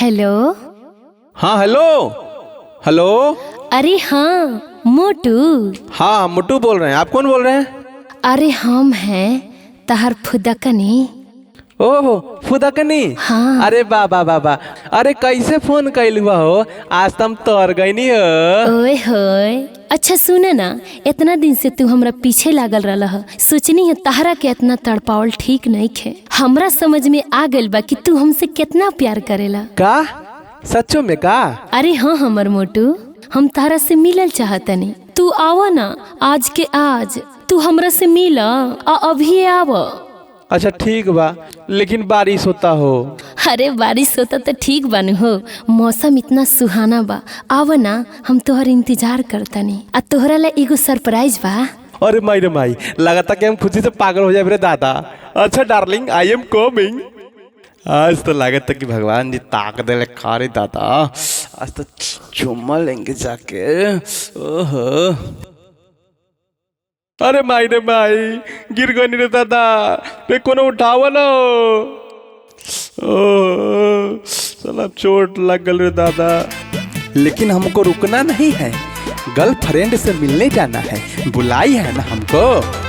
Hello हाँ hello hello अरे हाँ मोटू हाँ मुट्टू बोल रहे हैं आप कौन बोल रहे हैं अरे हम हैं तहर फुदकनी ओहो फुदकनी हाँ। अरे बा बा बा बा अरे कैसे फोन कैल हुआ हो आज तम तोर गईनी हो ओए होए अच्छा सुने ना इतना दिन से तू हमरा पीछे लागल रहल ह सोचनी है तहरा के इतना तड़पावल ठीक नहीं खे हमरा समझ में आ गइल बा कि तू हमसे कितना प्यार करेला का सच्चो में का अरे हाँ हमर मोटू हम तारा से मिलल चाहतनी तू आवा ना आज के आज तू हमरा से मिल आ अभी आव अच्छा ठीक बा लेकिन बारिश होता हो अरे बारिश होता तो ठीक बानू हो मौसम इतना सुहाना बा आव ना हम तोहर इंतजार करतनी आ तोहरा ला एगो सरप्राइज बा अरे माई रे माई लगाता कि हम खुशी से पागल हो जाए रे दादा अच्छा डार्लिंग आई एम कमिंग आज तो लागत कि भगवान जी ताक दे खारे दादा आज तो चुम्मा लेंगे जाके ओहो अरे माई रे माई गिर गनी रे दादा रे कोनो उठावा ना ओह साला चोट लग गल रे दादा लेकिन हमको रुकना नहीं है गर्लफ्रेंड से मिलने जाना है बुलाई है ना हमको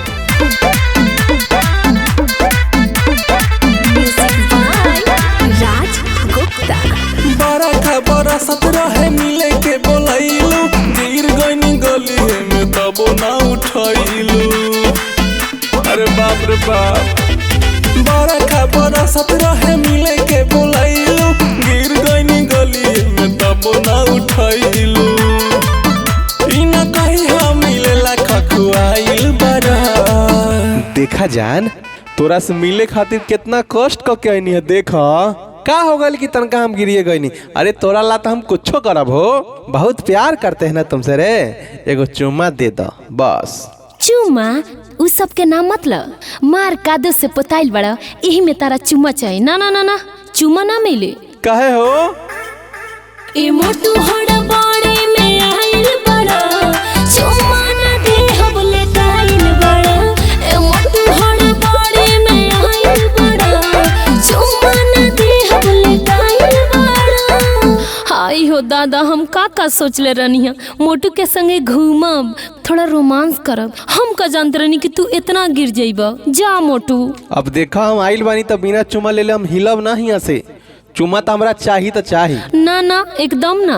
राज गुप्ता बड़ा खबर सत्रह है मिले के बोलैलू गिर गईनी गली है में तबो ना उठैलू अरे बाप रे बाप बड़ा खबर सत्रह है मिले के बोलैलू गिर गईनी गली है में तबो ना उठैलू ई ना कही हम मिलेला खखुआइल बड़ा देखा जान तोरा से मिले खातिर कितना कष्ट क के आईनी है देखा का हो गल कि तनका हम गिरिए गईनी अरे तोरा ला तो हम कुछो करब हो बहुत प्यार करते हैं ना तुमसे रे एगो चुम्मा दे दो बस चुम्मा उ सब के नाम मतलब मार कादो से पोताइल बड़ा यही में तारा चुम्मा चाहिए ना ना ना ना चुम्मा ना मिले कहे हो ए मोटू हड़ा बाड़े में आइल बड़ा चुम्मा ना दे हम ले काइल बड़ा ए मोटू हड़ा बाड़े में आइल बड़ा चुम्मा ना दे हम ले काइल बड़ा हाय हो दादा हम का का सोचले रहनी है मोटू के संगे घूमब थोड़ा रोमांस करब हम का जानते रहनी कि तू इतना गिर जाइबा जा मोटू अब देखा हम आइल बानी तो बिना चुम्मा ले ले हम हिलब ना हिया से चुम्मा तो हमरा चाही तो चाही ना ना एकदम ना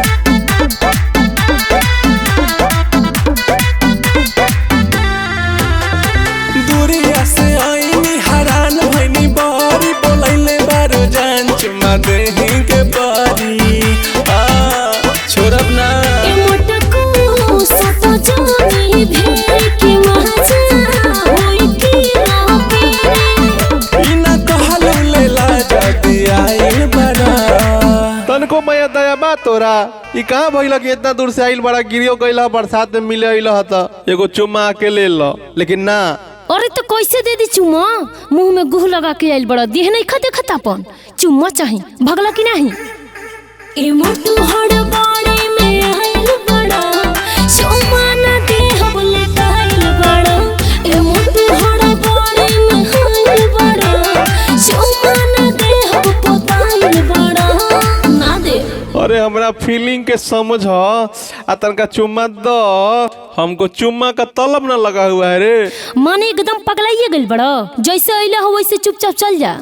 दूरिया से आईनी हैरान भईनी बारी बोलैले बारो जान चुमा देही के बारी आ छोड़ब ना ए मोटको सतो जानी भेड़ की मजा होई की ना पेरे ई ना कहलू लेला जाती आइल बड़ा तनको मया दया बा तोरा ई कहाँ भइल कि इतना दूर से आइल बड़ा गिरियो गइल बरसात में मिले अइल त एगो चुम्मा आके ले लो लेकिन ना अरे तो कैसे दे दी चुम्मा मुंह में गुह लगा के आइल बड़ा देह नहीं खते खतापन चुम्मा चाही भगला की नहीं ए मोटू हड़ बाड़े में आइल बड़ा चुम्मा ना दे हम ले काइल बड़ा ए मोटू हड़ बाड़े में आइल बड़ा चुम्मा ना दे हम पोताइल बड़ा ना दे अरे हमरा फीलिंग के समझ आ तनका चुम्मा दो हमको चुम्मा का तलब ना लगा हुआ है रे माने एकदम पगलाइए गइल बड़ा जैसे अइला हो वैसे चुपचाप चल जा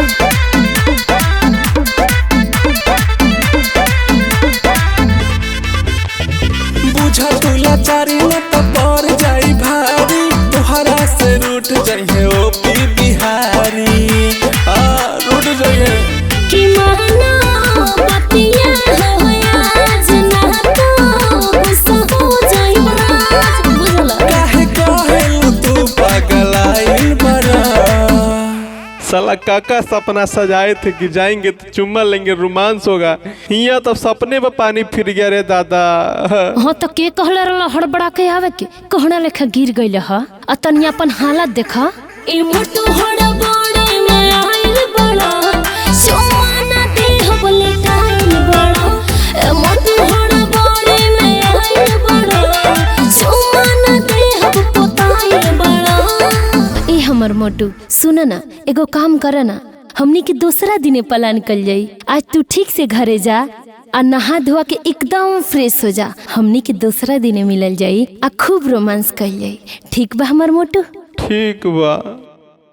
बुझा तुला चारी न तो पर जाई भारी तोहरा से रूठ जाइए ओ पी बिहारी आ रूठ जाइए कि माना बतिया हो आज ना तो गुस्सा हो जाई बड़ा बुझला काहे कहेलू तू पगलाइल बड़ा साला काका सपना सजाए थे कि जाएंगे तो चुम्मा लेंगे रोमांस होगा हिया तो सपने में पानी फिर गया रे दादा हाँ तो के कहले रहला हड़बड़ा के आवे के कहना लेखा गिर गइल ह आ तनी अपन हालत देखा ए मोटू हड़बड़े में आइल बड़ा सोना दे हम ले काइल बड़ा ए मोटू हड़बड़े में आइल बड़ा सोना दे हम पोताइल बड़ा ए हमर मोटू सुन ना एगो काम कर ना हमनी के दूसरा दिने प्लान कल जाई आज तू ठीक से घरे जा आ नहा धोआ के एकदम फ्रेश हो जा हमनी के दूसरा दिने मिलल जाई आ खूब रोमांस कल जाई ठीक बा हमर मोटू ठीक बा